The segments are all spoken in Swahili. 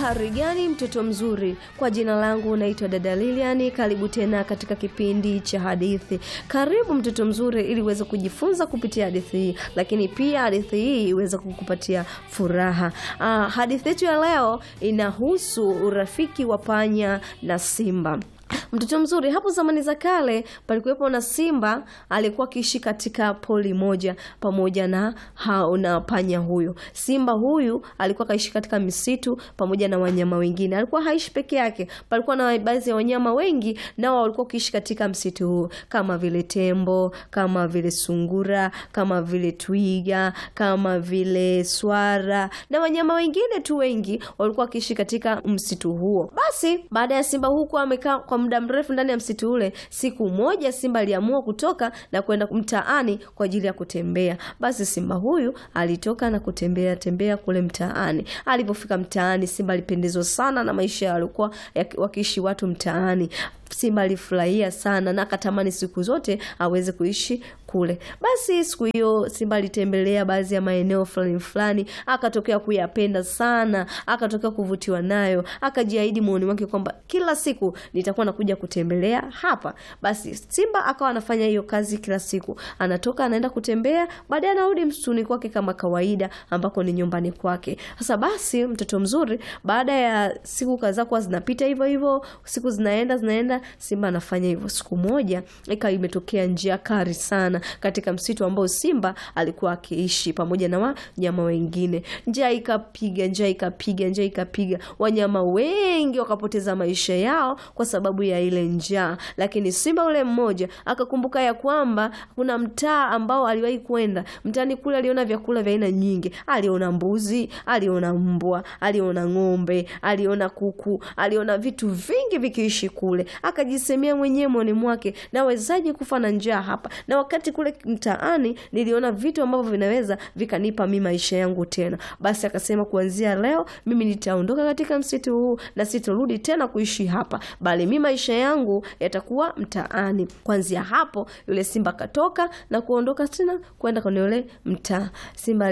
Uhari gani mtoto mzuri? Kwa jina langu naitwa dada Lilian. Karibu tena katika kipindi cha hadithi. Karibu mtoto mzuri, ili uweze kujifunza kupitia hadithi hii, lakini pia hadithi hii iweze kukupatia furaha. Ah, hadithi yetu ya leo inahusu urafiki wa panya na simba. Mtoto mzuri, hapo zamani za kale palikuwepo na simba alikuwa akiishi katika poli moja pamoja na hao na panya huyo. Simba huyu alikuwa kaishi katika misitu pamoja na wanyama wengine. Alikuwa haishi peke yake, palikuwa na baadhi ya wanyama wengi nao walikuwa kiishi katika msitu huu, kama vile tembo, kama vile sungura, kama vile twiga, kama vile swara na wanyama wengine tu wengi walikuwa wakiishi katika msitu huo. Basi baada ya simba huku amekaa kwa muda mrefu ndani ya msitu ule, siku moja simba aliamua kutoka na kwenda mtaani kwa ajili ya kutembea. Basi simba huyu alitoka na kutembea tembea kule mtaani. Alipofika mtaani, simba alipendezwa sana na maisha yaliokuwa wakiishi watu mtaani. Simba alifurahia sana na akatamani siku zote aweze kuishi kule. Basi siku hiyo simba alitembelea baadhi ya maeneo fulani fulani, akatokea kuyapenda sana, akatokea kuvutiwa nayo, akajiahidi moyoni mwake kwamba kila siku nitakuwa nakuja kutembelea hapa. Basi simba akawa anafanya hiyo kazi kila siku, anatoka anaenda kutembea, baadaye anarudi msituni kwake kama kawaida, ambako ni nyumbani kwake. Sasa basi, mtoto mzuri, baada ya siku kadhaa kuwa zinapita hivyo hivyo, siku zinaenda zinaenda Simba anafanya hivyo. Siku moja ikawa imetokea njia kali sana katika msitu ambao Simba alikuwa akiishi pamoja na wanyama wengine. Njaa ikapiga, njaa ikapiga, njaa ikapiga, wanyama wengi wakapoteza maisha yao kwa sababu ya ile njaa. Lakini simba ule mmoja akakumbuka ya kwamba kuna mtaa ambao aliwahi kwenda. Mtaani kule aliona vyakula vya aina nyingi, aliona mbuzi, aliona mbwa, aliona ng'ombe, aliona kuku, aliona vitu vingi vikiishi kule akajisemea mwenyewe moyoni mwake, nawezaje kufa na njaa hapa, na wakati kule mtaani niliona vitu ambavyo vinaweza vikanipa mimi maisha yangu tena. Basi akasema, kuanzia leo mimi nitaondoka katika msitu huu na sitorudi tena kuishi hapa, bali mimi maisha yangu yatakuwa mtaani. Kuanzia hapo, yule simba akatoka na kuondoka tena kwenda kwenye yule mtaa. Simba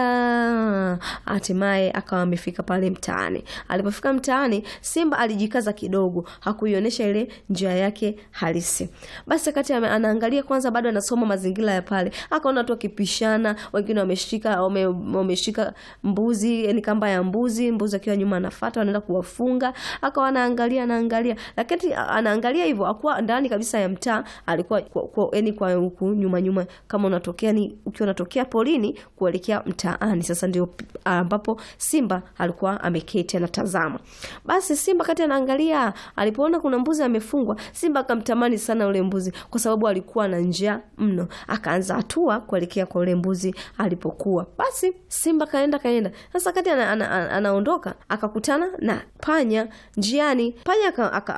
alienda, hatimaye akawa amefika pale mtaani. Alipofika mtaani, simba alijikaza kidogo, hakuionyesha ile njia yake halisi. Basi wakati anaangalia kwanza, bado anasoma mazingira ya pale, akaona watu wakipishana, wengine wameshika wameshika mbuzi, yani kamba ya mbuzi, mbuzi akiwa nyuma anafuata, wanaenda kuwafunga. Akawa anaangalia anaangalia, lakini anaangalia hivyo, akuwa ndani kabisa ya mtaa, alikuwa yani kwa huku nyuma nyuma, kama unatokea ni ukiwa unatokea polini kuelekea mtaani. Sasa ndio ambapo simba alikuwa ameketi anatazama. Basi simba kati anaangalia, alipoona kuna mbuzi amefungwa, simba akamtamani sana ule mbuzi, kwa sababu alikuwa na njaa mno. Akaanza hatua kuelekea kwa ule mbuzi alipokuwa. Basi simba kaenda kaenda. Sasa kati anaondoka, ana, ana, akakutana na panya njiani. Panya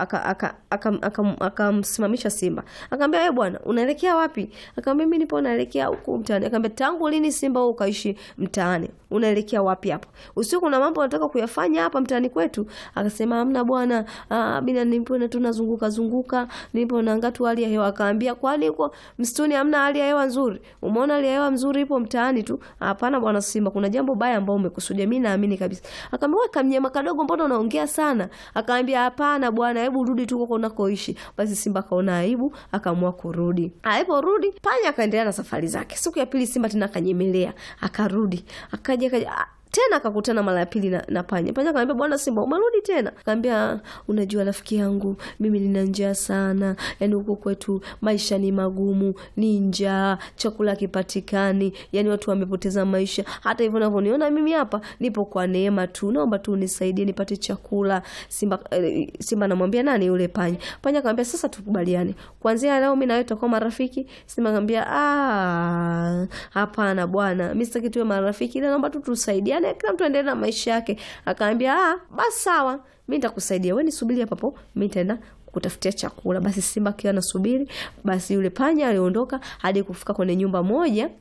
akamsimamisha simba, akamwambia wewe bwana, unaelekea wapi? Akamwambia mimi nipo naelekea huku mtaani. Akamwambia tangu lini simba wewe ukaishi mtaani? Unaelekea wapi hapo? Usiku kuna mambo nataka kuyafanya hapa mtaani kwetu. Akasema hamna bwana, mimi nipo na tunazunguka zunguka, nipo naangalia tu hali ya hewa. Akaambia kwani huko msituni hamna hali ya hewa nzuri? Umeona hali ya hewa nzuri ipo mtaani tu? Hapana bwana simba, kuna jambo baya ambao umekusudia, mimi naamini kabisa. Akamwambia wewe kamnyama kadogo, mbona unaongea sana? Akaambia hapana bwana, hebu rudi tu huko unakoishi. Basi simba kaona aibu, akaamua kurudi. Aliporudi panya akaendelea na safari zake. Siku ya pili simba tena akanyemelea, akarudi, akaja akaja tena akakutana mara ya pili na, na panya. Panya akamwambia bwana simba, umerudi tena? Akamwambia unajua rafiki yangu, mimi nina njaa sana, yani huko kwetu maisha ni magumu, ni njaa, chakula kipatikani, yani watu wamepoteza maisha. Hata hivyo unavyoniona mimi hapa nipo kwa neema tu, naomba tu unisaidie nipate chakula. Simba eh, simba anamwambia nani yule panya. Panya akamwambia sasa tukubaliane, kuanzia leo mimi na wewe tutakuwa marafiki. Simba akamwambia ah, hapana bwana, mimi sitaki tuwe marafiki, ila naomba tu tusaidie kila mtu aendelee na maisha yake. Akaambia ah, basi sawa, mi nitakusaidia, we nisubiri hapa hapo, mi nitaenda kutafutia chakula. Basi simba akiwa anasubiri, basi yule panya aliondoka hadi kufika kwenye nyumba moja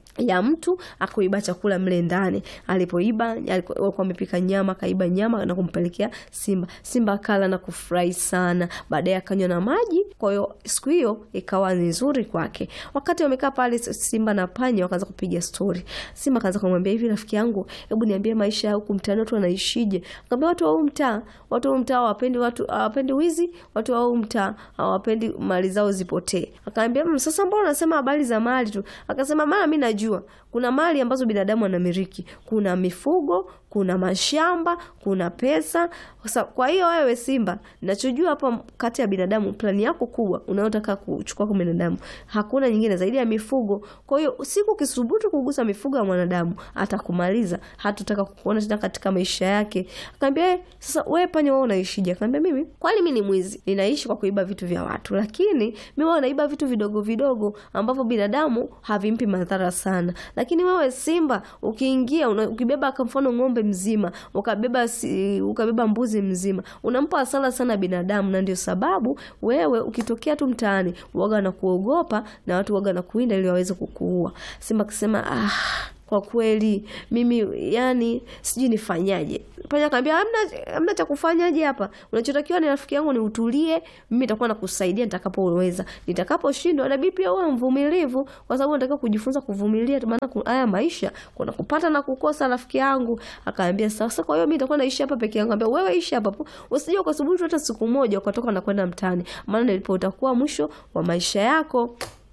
ya mtu akuiba chakula mle ndani. Alipoiba alikuwa amepika nyama, akaiba nyama na kumpelekea Simba. Simba akala na kufurahi sana, baadaye akanywa na maji. Kwa hiyo siku hiyo ikawa ni nzuri kwake. Wakati wamekaa pale, Simba na panya wakaanza kupiga stori. Simba akaanza kumwambia hivi, rafiki yangu, hebu niambie maisha ya huku mtaani watu wanaishije? Akamwambia watu wa huu mtaa, watu wa huu mtaa hawapendi watu hawapendi wizi, watu wa huu mtaa hawapendi mali zao zipotee. Akamwambia mmm, sasa mbona unasema habari za mali tu? Akasema maana mimi najua kuna mali ambazo binadamu anamiliki, kuna mifugo, kuna mashamba, kuna pesa. Sasa kwa hiyo wewe Simba, nachojua hapa kati ya binadamu, plani yako kubwa unayotaka kuchukua kwa binadamu hakuna nyingine zaidi ya mifugo. Kwa hiyo siku ukisubutu kugusa mifugo ya mwanadamu atakumaliza, hatutaka kukuona tena katika maisha yake. Akamwambia eh, sasa wewe panya, wewe unaishije? Akamwambia mimi kwani mimi ni mwizi, ninaishi kwa kuiba vitu vya watu, lakini mimi huwa naiba vitu vidogo vidogo ambavyo binadamu havimpi madhara sana lakini wewe Simba ukiingia una, ukibeba kwa mfano ng'ombe mzima ukabeba si, ukabeba mbuzi mzima unampa hasara sana binadamu, na ndio sababu wewe ukitokea tu mtaani waga na kuogopa na watu waga na kuinda ili waweze kukuua. Simba akisema ah, kwa kweli mimi yani sijui nifanyaje. Panya akamwambia hamna, hamna cha kufanyaje hapa, unachotakiwa ni rafiki yangu, ni utulie, mimi nitakuwa nakusaidia nitakapoweza. Nitakaposhindwa, na bibi pia uwe mvumilivu, kwa sababu nataka kujifunza kuvumilia, maana haya maisha kuna kupata na kukosa, rafiki yangu. Akaambia sasa, kwa hiyo mimi nitakuwa naishi hapa peke yangu. Akamwambia wewe ishi hapa, usije ukasubutu hata siku moja ukatoka na kwenda mtaani, maana nilipo utakuwa mwisho wa maisha yako.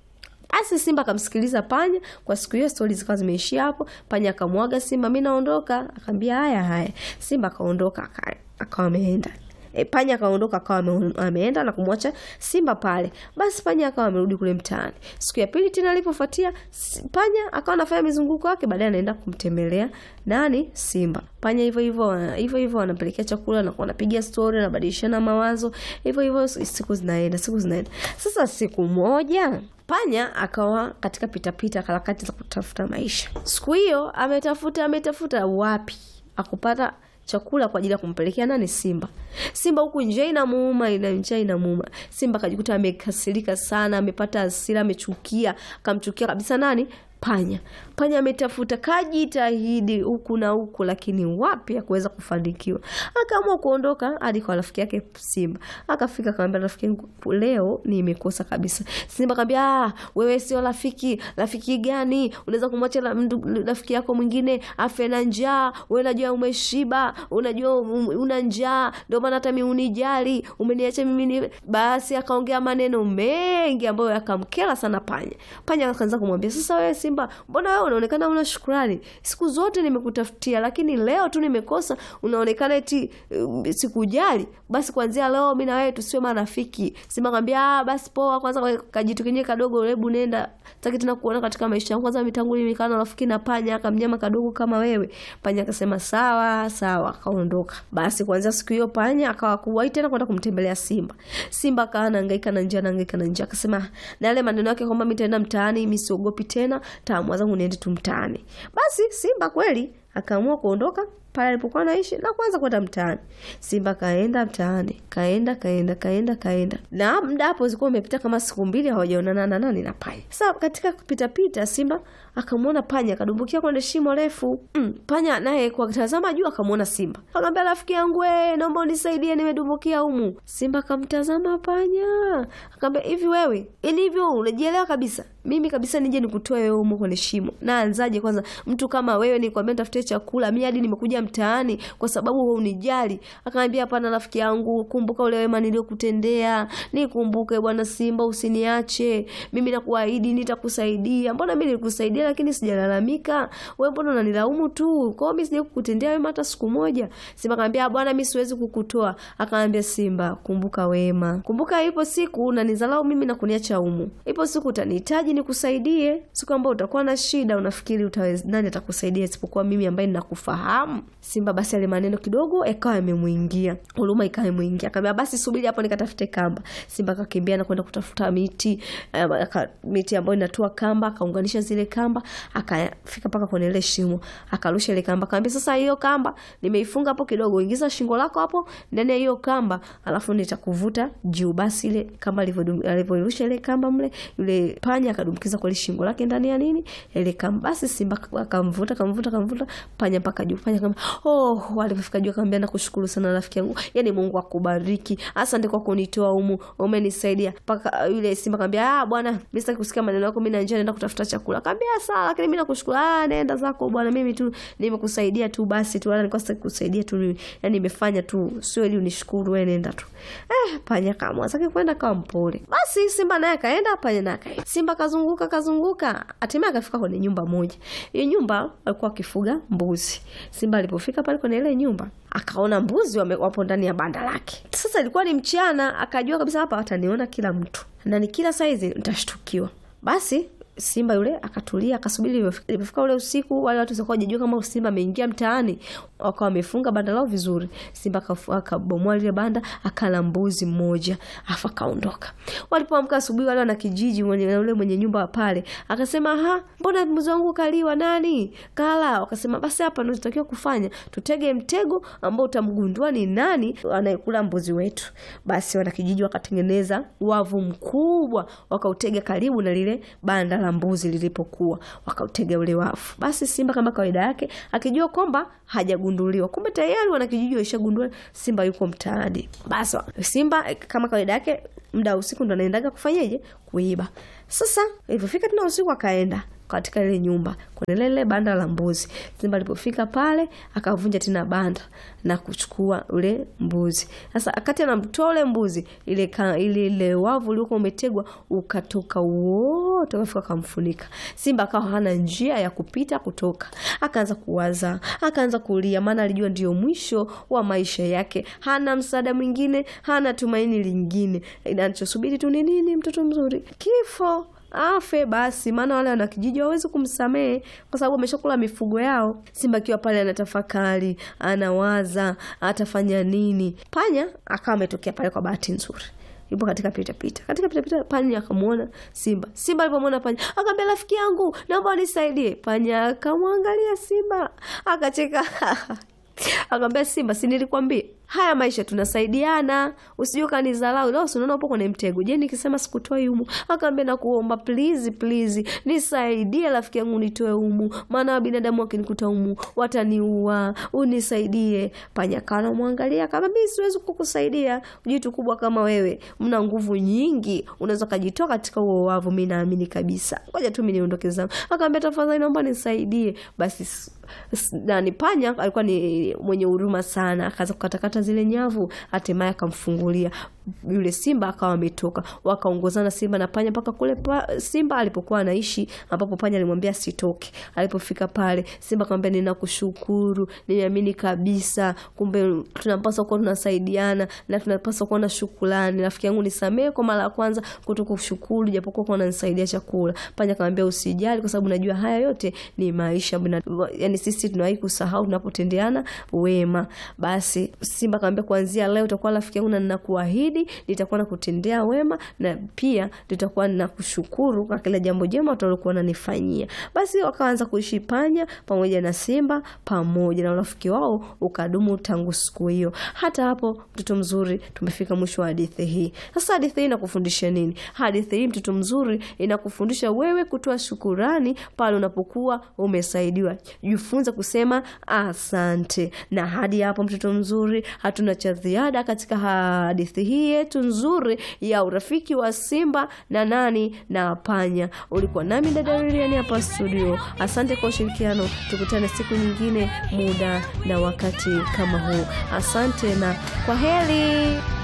Basi Simba akamsikiliza panya. Kwa siku hiyo stori zikawa zimeishia hapo. Panya akamwaga Simba, mimi naondoka. Akamwambia haya haya. Simba akaondoka akawa ameenda. E, panya akaondoka akawa ameenda na kumwacha Simba pale. Basi panya akawa amerudi kule mtaani. Siku ya pili tena alipofuatia, panya akawa anafanya mizunguko yake, baadaye anaenda kumtembelea nani? Simba. Panya hivyo hivyo hivyo hivyo wanapelekea chakula na wanapiga stori na badilishana mawazo. Hivyo hivyo siku zinaenda, siku zinaenda. Sasa siku moja panya akawa katika pitapita harakati za kutafuta maisha. Siku hiyo ametafuta ametafuta, wapi akupata chakula kwa ajili ya kumpelekea nani? Simba. Simba huku njaa inamuuma, ina njaa inamuuma. Simba akajikuta amekasirika sana, amepata hasira, amechukia, akamchukia kabisa nani? Panya. Panya ametafuta kajitahidi huku na huku, lakini wapi akuweza kufanikiwa. Akaamua kuondoka hadi kwa rafiki yake Simba. Akafika akamwambia, rafiki yangu, leo nimekosa kabisa. Simba akamwambia, ah, wewe sio rafiki. Rafiki gani? Unaweza kumwacha rafiki yako mwingine afe na njaa? Wewe unajua umeshiba, unajua una njaa, ndio maana hata mimi unijali, umeniacha mimi ni... Basi akaongea maneno mengi ambayo yakamkera sana panya. Panya akaanza kumwambia, sasa wewe Simba, mbona wewe unaonekana una shukrani? Siku zote nimekutafutia, lakini leo tu nimekosa, unaonekana eti uh, sikujali. Basi kuanzia leo mimi na wewe tusiwe marafiki. Simba akamwambia, ah, basi poa, kwanza kajitu kenyewe kadogo, hebu nenda, sitaki tena kuona katika maisha yangu. Kwanza mitangu mimi kana rafiki na panya, akamnyama kadogo kama wewe. Panya akasema sawa sawa, akaondoka. Basi kuanzia siku hiyo panya akawa kuwahi tena kwenda kumtembelea Simba. Simba akawa anahangaika na njaa, anahangaika na njaa, akasema na yale maneno yake kwamba mimi nitaenda mtaani, mimi siogopi tena taamua zangu niende tu mtaani. Basi Simba kweli akaamua kuondoka pale alipokuwa anaishi na kuanza kwenda mtaani. Simba kaenda mtaani, kaenda kaenda kaenda kaenda, na muda hapo zilikuwa umepita kama siku mbili hawajaonana na nani na panya. Sasa katika kupita pita, Simba akamwona panya akadumbukia kwenye shimo refu. Mm, panya naye kwa kutazama juu akamwona Simba, akamwambia rafiki yangu, wewe naomba unisaidie, nimedumbukia humu. Simba akamtazama panya, akamwambia hivi, wewe ili hivyo unajielewa kabisa mimi kabisa nije nikutoe wewe humo kwenye shimo. Naanzaje kwanza? Mtu kama wewe nikwambia nitafutie chakula, mimi hadi nimekuja mtaani kwa sababu wewe unijali. Akamwambia hapana, rafiki yangu, kumbuka ule wema niliokutendea. Nikumbuke bwana Simba, usiniache. Mimi nakuahidi nitakusaidia. Mbona mimi nilikusaidia lakini sijalalamika? Wewe mbona unanilaumu tu? Kwa hiyo mimi sije kukutendea wema hata siku moja. Simba akamwambia bwana, mimi siwezi kukutoa. Akamwambia Simba, kumbuka wema. Kumbuka ipo siku unanizalau mimi na kuniacha humu. Ipo siku utanihitaji nikusaidie. Siku ambayo utakuwa na shida, unafikiri utaweza nani atakusaidia isipokuwa mimi ambaye ninakufahamu? Simba basi ale maneno kidogo yakawa yamemwingia, huruma ikawa imwingia, akamwambia basi subiri hapo nikatafute kamba. Simba akakimbia na kwenda kutafuta miti uh, miti ambayo inatoa kamba, akaunganisha zile kamba, akafika mpaka kwenye ile shimo, akarusha ile kamba, akamwambia sasa, hiyo kamba nimeifunga hapo kidogo, ingiza shingo lako hapo ndani ya hiyo kamba, alafu nitakuvuta juu. Basi ile kamba alivyorusha ile kamba mle, yule panya akadumkiza kweli shingo lake ndani ya nini ile kamba. Basi simba akamvuta akamvuta akamvuta panya mpaka juu. Panya kama oh, alipofika juu akamwambia nakushukuru sana rafiki yangu, yani Mungu akubariki, asante kwa kunitoa humu, umenisaidia mpaka. Yule simba akamwambia ah, bwana mimi sitaki kusikia maneno yako, mimi na njaa, naenda kutafuta chakula. Akamwambia sawa, lakini mimi nakushukuru. Ah, nenda zako bwana, mimi tu nimekusaidia tu basi tu, wala nilikuwa sitaki kusaidia tu, yani nimefanya tu, sio ili unishukuru, wewe nenda tu. Eh, panya kama sasa kwenda kama mpole. Basi simba naye akaenda, panya naye akaenda. Simba kazunguka kazunguka, hatimaye akafika kwenye nyumba moja. Hiyo nyumba walikuwa wakifuga mbuzi. Simba alipofika pale kwenye ile nyumba akaona mbuzi wame, wapo ndani ya banda lake. Sasa ilikuwa ni mchana, akajua kabisa hapa wataniona kila mtu na ni kila saizi nitashtukiwa. Basi simba yule akatulia akasubiri. Ilipofika ule usiku, wale watu sikuwa wajajua kama simba ameingia mtaani, wakawa wamefunga banda lao vizuri. Simba akabomoa lile banda, akala mbuzi mmoja, afu akaondoka. Walipoamka asubuhi, wale wana kijiji mwenye ule mwenye nyumba pale akasema, ha, mbona mbuzi wangu kaliwa? Nani kala? Wakasema basi hapa ndio tutakiwa kufanya, tutege mtego ambao utamgundua ni nani anayekula mbuzi wetu. Basi wana kijiji wakatengeneza wavu mkubwa, wakautega karibu na lile banda la mbuzi lilipokuwa, wakautega ule wavu. Basi simba kama kawaida yake akijua kwamba hajagunduliwa, kumbe tayari wana kijiji walishagundua simba yuko mtaani. Basi simba kama kawaida yake muda wa usiku ndo anaendaga kufanyaje? Kuiba. Sasa ilipofika tena usiku akaenda katika ile nyumba kwenye lile banda la mbuzi. Simba alipofika pale akavunja tena banda na kuchukua ule mbuzi. Sasa akati anamtoa ule mbuzi, ile ka, ile, ile wavu uliokuwa umetegwa ukatoka wote, ukafika kamfunika. Simba akawa hana njia ya kupita kutoka, akaanza kuwaza, akaanza kulia, maana alijua ndio mwisho wa maisha yake. Hana msaada mwingine, hana tumaini lingine, anachosubiri tu ni nini? Mtoto mzuri, kifo afe basi, maana wale wanakijiji hawawezi kumsamehe kwa sababu ameshakula mifugo yao. Simba akiwa pale anatafakari, anawaza atafanya nini. Panya akawa ametokea pale kwa bahati nzuri yupo katika pita pita, katika pita pita, panya akamwona simba. Simba alipomwona panya akamwambia, rafiki yangu, naomba unisaidie. Panya akamwangalia simba akacheka akamwambia simba, si nilikwambia haya maisha tunasaidiana, usije ukanizalau. Leo si unaona upo kwenye mtego. Je, nikisema sikutoi humu? Akaambia nakuomba please, please nisaidie rafiki yangu nitoe humu, maana binadamu wakinikuta humu wataniua, unisaidie. Panya kana mwangalia kama mimi siwezi kukusaidia, jitu kubwa kama wewe, mna nguvu nyingi, unaweza kujitoa katika huo wavu. Mimi naamini kabisa, ngoja tu mimi niondoke zangu. Akaambia tafadhali, naomba nisaidie. Basi nani, panya alikuwa ni mwenye huruma sana, akaanza kukatakata zile nyavu, hatimaye akamfungulia yule simba akawa ametoka. Wakaongozana simba na panya mpaka kule pa, simba alipokuwa anaishi, ambapo panya alimwambia sitoke. Alipofika pale, simba akamwambia ninakushukuru, nimeamini kabisa, kumbe tunapaswa kuwa tunasaidiana na tunapaswa kuwa na shukrani. Rafiki yangu, nisamehe kwa mara ya kwanza kutokushukuru, japokuwa kwa unanisaidia chakula. Panya akamwambia usijali, kwa sababu najua haya yote ni maisha, yani sisi tunawahi kusahau tunapotendeana wema. Basi simba akamwambia kuanzia leo utakuwa rafiki yangu na ninakuahidi nitakuwa nakutendea wema na pia nitakuwa nakushukuru kwa kila jambo jema utalokuwa unanifanyia. Basi wakaanza kuishi panya pamoja na simba pamoja na urafiki wao ukadumu tangu siku hiyo. Hata hapo, mtoto mzuri, tumefika mwisho wa hadithi hii. Sasa hadithi hii inakufundisha nini? Hadithi hii mtoto mzuri, inakufundisha wewe kutoa shukurani pale unapokuwa umesaidiwa. Jifunze kusema asante. Na hadi hapo, mtoto mzuri, hatuna cha ziada katika hadithi hii yetu nzuri ya urafiki wa simba na nani na panya. Ulikuwa nami dada Lilian hapa studio. Asante kwa ushirikiano, tukutane siku nyingine, muda na wakati kama huu. Asante na kwa heri.